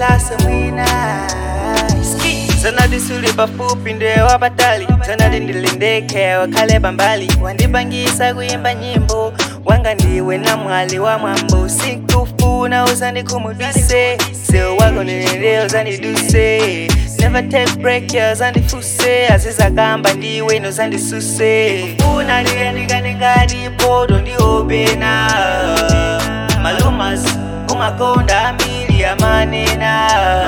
gilaso mwina Ski. zanati suli pafupi ndiwe wapatali zanati ndilindeke wakhale pambali wandipangisa kuyimba nyimbo wanga ndiwe na mwali wa mwambo sikufuna uzandikhumudwise sewo wako neneleo zandiduse never take break ya zandifuse azizakamba ndiwe nozandisuse funa ndiyandikane ngati poto ndiopena malumas umakonda ambiri amanena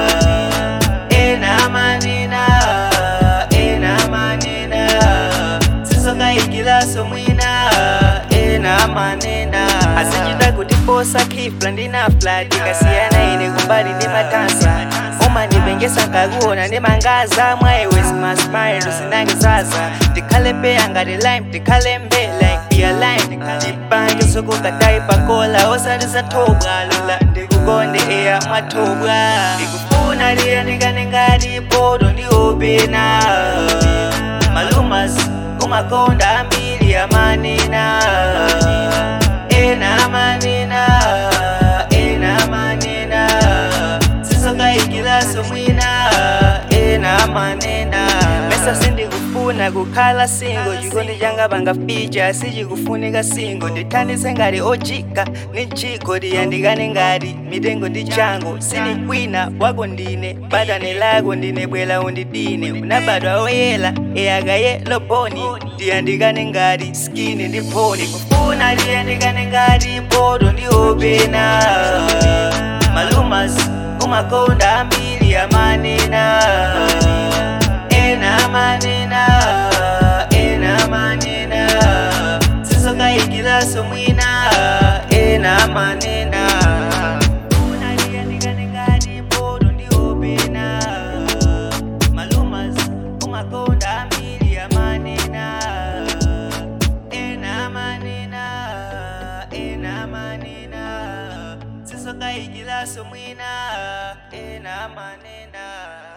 ena manena ena manena sizokayikilaso mwina ena manena asichita kutiposa khifla ndinafla tikasiyana ine kumbali ndi matansa umandipengesa nkakuona ndi mangaza mwayiwe simasmailo sinangizaza ndikhale peya ngati lime ndikhale mbe like be aligned chipanje sokukatayi pakola osati zathobwa lula ndikukonde eya mwathobwa ndikufuna liyandikane ngati poto ndi opena malumas umakonda ambiri amanena ena amanena ena amanena sizokayikilaso mwina ena amanena mesa sindikufuna kukhala singo chikondi changa pangaficha sichikufunika singo ndithandize ngati ojika ni chiko tiyandikane ngati mitengo ndi chango sinikwina wako ndine batane lako ndine bwela undidine unabadwa oyela eyakayelo boni tiyandikane ngati skini ndi phoni kufuna tiyandikane ngati poto ndi opena malumas umakonda ambiri amanena ena manena ena manena sizokayikilaso mwina ena manena unaliyandikane ngati poto ndi opena malumas umakonda ambiri amanena ena manena ena manena sizokayikilaso mwina ena manena